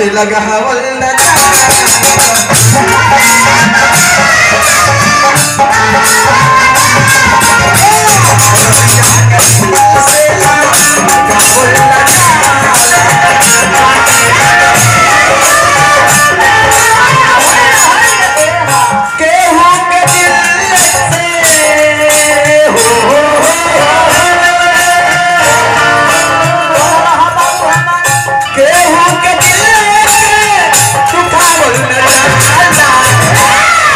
और लगावल न जाला केहू के दिल से हो केहू के दिल से दुखावल न जाला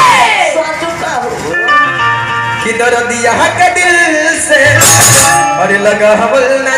कि दर्दिया के दिल से और लगावल न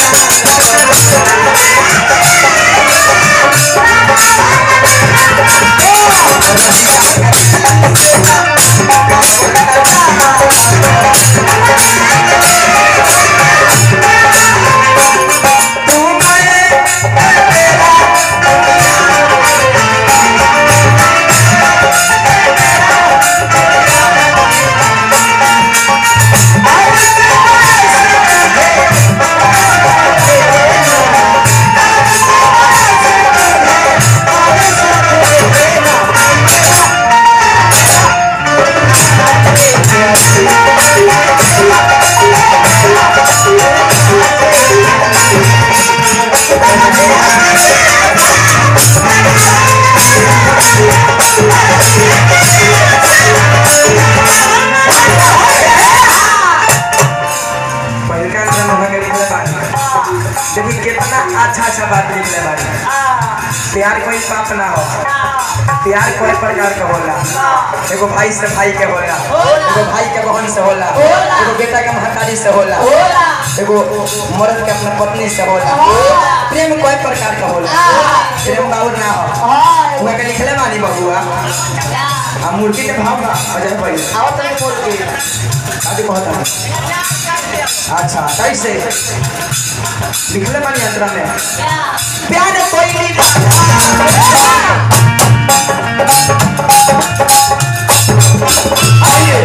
पहिलका अंदर मुहा के निकले बानी देखी कितना अच्छा अच्छा बात निकले बानी प्यार कोई पाप ना हो प्यार कोई प्रकार का होला एगो भाई से भाई के होला एगो भाई के बहन से होला एगो बेटा के महतारी से होला एगो मर्द के अपना पत्नी से होला प्रेम कोई प्रकार का होला प्रेम बाउर ना हो उहा के लिखले बानी बबुआ आ मूर्ति के भाव बा अजय भाई आदि कहता है अच्छा कैसे लिखले बानी अंतरा में प्यार कोई नहीं आइए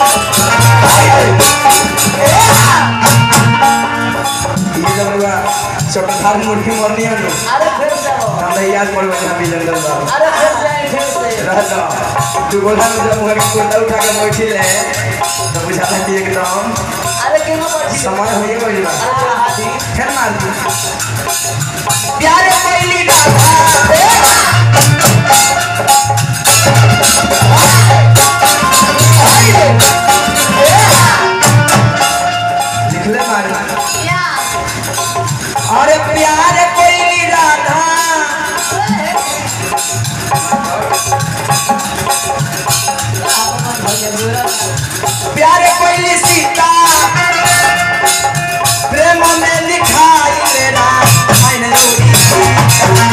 ये जब हुआ चौथार मुर्गी मरनी है नो हम तो याद पड़ गया अभी जंगल बाबू रहता तू गोला में जब मुहर कोटा उठा के बैठी ले तो बुझाता कि एकदम समय हो गई बा फिर मार दी प्यार कोई लिखले मार अरे प्यार कोई राधा प्यार कोई सीता प्रेम में लिखाई मेरा मैंने जोड़ी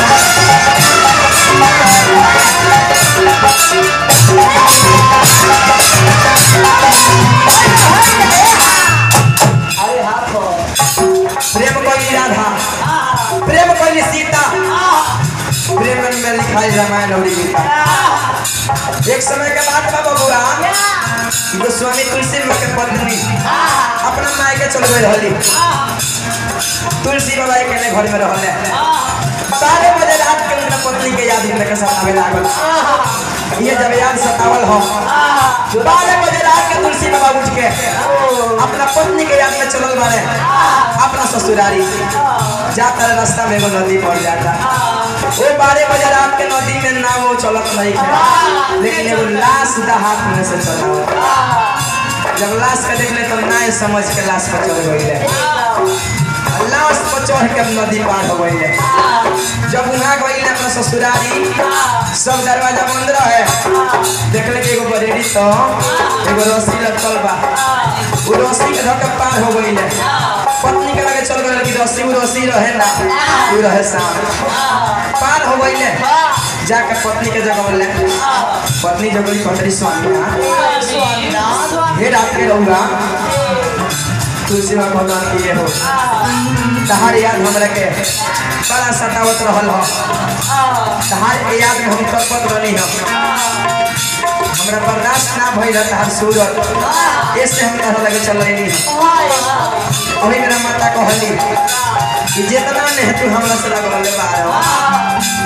प्रेम कोई राधा प्रेम कोई सीता प्रेम में लिखाई रामायण और गीता एक समय के बाद बाबा बुआ गोस्वामी तुलसी के पत्नी अपना माय के चल गई रहली तुलसी बाबा के घर में रहले बारह बजे रात के उनका पत्नी के याद उनके सतावे लागल ये जब याद सतावल हो बारह बजे रात के तुलसी बाबा उठ के अपना पत्नी के याद में चलल बारे अपना ससुरारी जाता रास्ता में एगो नदी पड़ जाता वो बारह बजे रात के नदी में नाव वो चलत नहीं है लेकिन एगो लाश दा हाथ में से चला जब लाश के देखले तो ना समझ के लाश पर चढ़ गई लाश पर चढ़ के नदी पार हो गई जब वहाँ गई अपना ससुरारी सब दरवाजा बंद रहे देखले कि एगो बरेड़ी तो एगो रस्सी लटकल बा वो रस्सी के धक्का पार हो गई पत्नी के लगे चल गई लेकिन रस्सी वो रस्सी रहे ना वो रहे साथ पार हो गई जाकर पत्नी के जगह ले पत्नी जब गई पत्नी स्वामी हे रात के रहूंगा तुलसी माँ भगवान की ये हो तहार याद हमरा के बड़ा सतावत रहल हो तहार के याद में हम तड़पत रहनी हम हमरा बर्दाश्त ना भइल रहा तहार सूरत ऐसे हम तहरा लगे चल रही अभी मेरा माता कहली कि जितना ने तू हमरा से लगल बार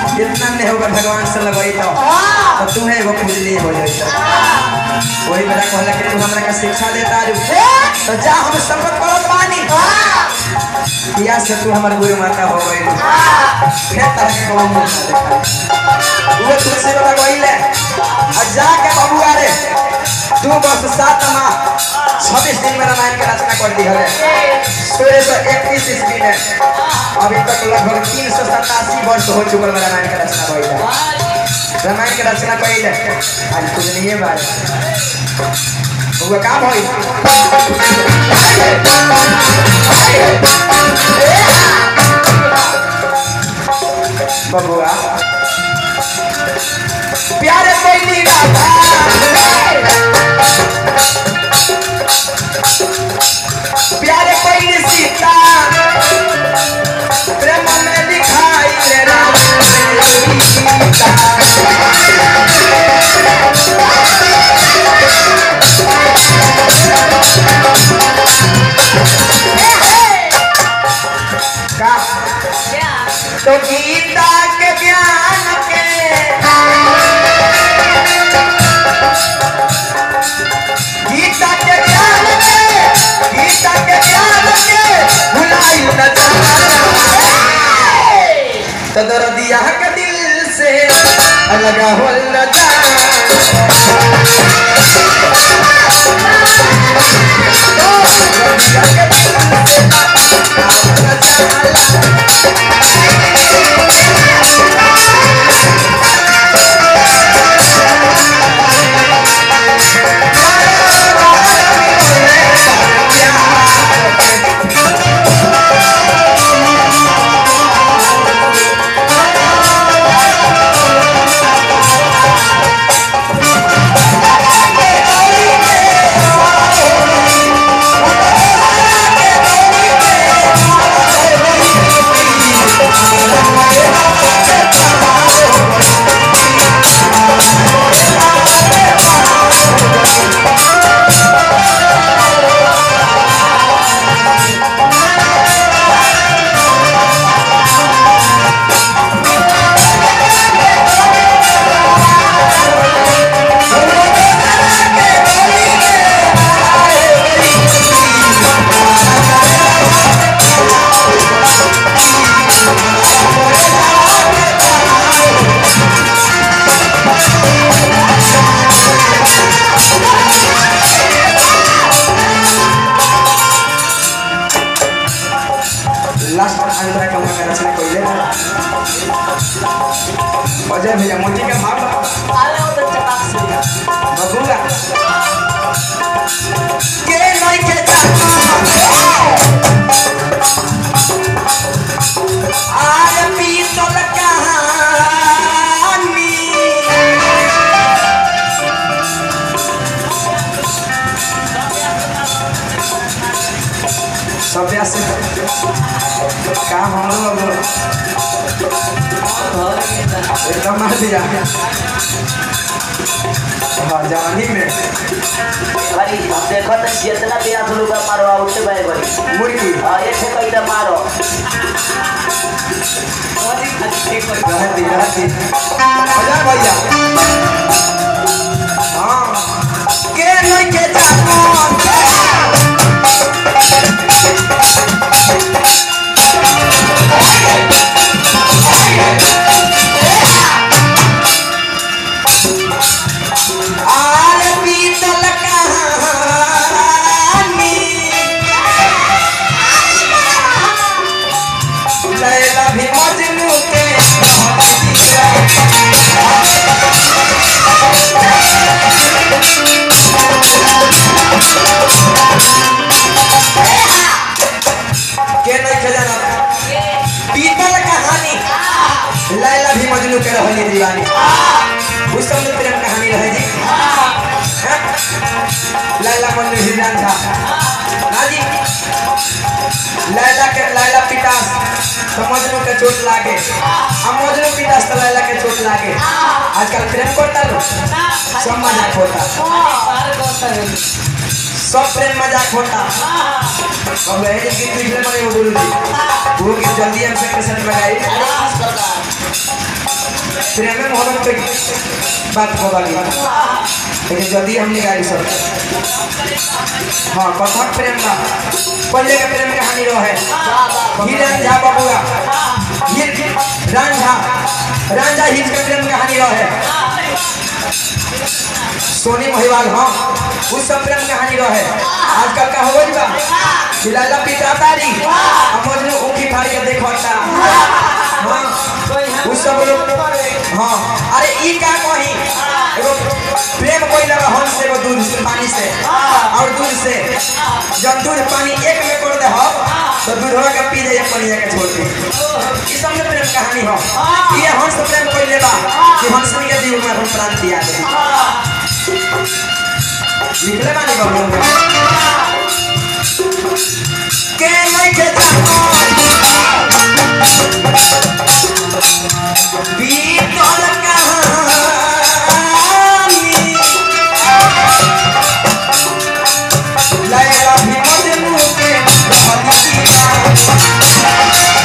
इतना नहीं होगा भगवान से लगई तो तो तू है एगो पूजली हो जाई तो वही मेरा कहला कि तू हमरा का शिक्षा देता रू तो जा हम शपथ करत बानी किया से तू हमर गुरु माता हो गई फिर तरह के कौन मुंह ना देखा वो तुलसी वाला गईले और जाके बबुआ रे तू बस सात माह छब्बीस दिन में रामायण का रचना कर दी है सोलह सौ इक्कीस ईस्वी में अभी तक लगभग तीन सौ सतासी वर्ष हो चुकल में रामायण का रचना कइल है रामायण के रचना कइल है आज कुछ नहीं है बात वो काम होई बबुआ प्यारे कोई राधा प्यारे कोई सीता प्रेम में दिखाई ले राम सीता का तो गीता के ज्ञान के गीता के ज्ञान के गीता के ज्ञान के भुलाई न जाना तो दर्दिया के दिल से अलग हो न जाना दर्दिया के दिल से अलग न जाना लास्ट अंतरा का मैं रचना कइले अजय भैया मोती का भाव बबुआ के नहीं के जाना आर पीतल कहानी सभ्या से का हम लोग एकदम मार दिया हाँ जवानी में भाई हम देखो तो जितना भी आप लोग मारो उठे भाई भाई मुर्गी हाँ ऐसे कोई तो मारो रहती रहती मजा भैया हाँ के नहीं के जानो आर पीतल कहानी लैला भी मजनू के के नहीं खजाना पीतल कहानी लैला भी मजनू के रहनी दीवानी उस समय प्रेम कहानी रहे जी हैं? लैला मजनू हिरन था ना जी लैला के लैला पिटास तो मजनू के चोट लागे अब मजनू पिटास तो लैला के चोट लागे आजकल प्रेम करता लो सब मजाक होता सब प्रेम मजाक होता अब है कि पिछले मरे वो गुरु जी वो कि जल्दी हमसे कैसे लगाई प्रेम में मोहब्बत के बात हो गई लेकिन जल्दी हम निकाली सब हाँ कथक प्रेम बा पहले के प्रेम कहानी रहे फिर रंझा बबुआ फिर रंझा रंझा हिज के प्रेम कहानी रहे सोनी महिवाल हाँ उस सब प्रेम कहानी रहे आजकल का हो गई बा फिलहाल पिता तारी अब मजनू ऊखी फाड़ के देखता हाँ उस सब लोग हाँ अरे ई का कही एगो प्रेम कोई लगा हंस से एगो दूध से पानी से और दूध से जब दूध पानी एक में कर दे हो तो दूधवा के पी जाए पानी के छोड़ दे ई सब में प्रेम कहानी हो ये हंस प्रेम कोई लेबा कि हंस के जीव में हम प्राण दिया दे लिखले बानी बाबू के नहीं के जानो बीतल कहानी लैला भी मजनू के बलिया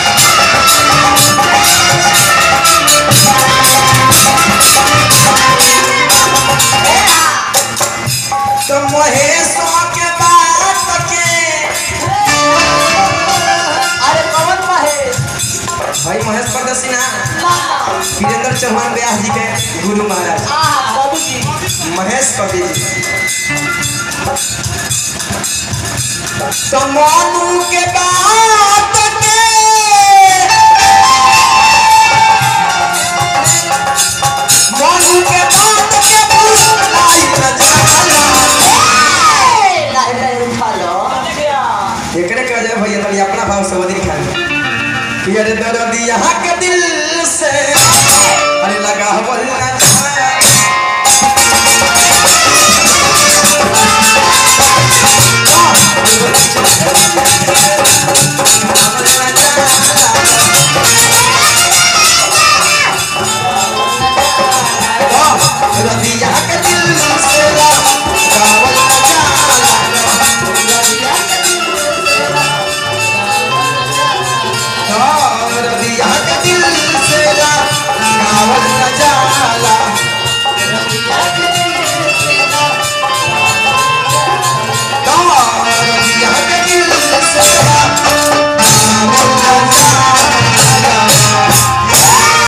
तो महेशों के बात के अरे कौन महेश भाई महेश प्रदर्शिना वीरेंद्र चौहान व्यास जी के गुरु महाराज बाबू जी महेश कवि जी तो मनु के बात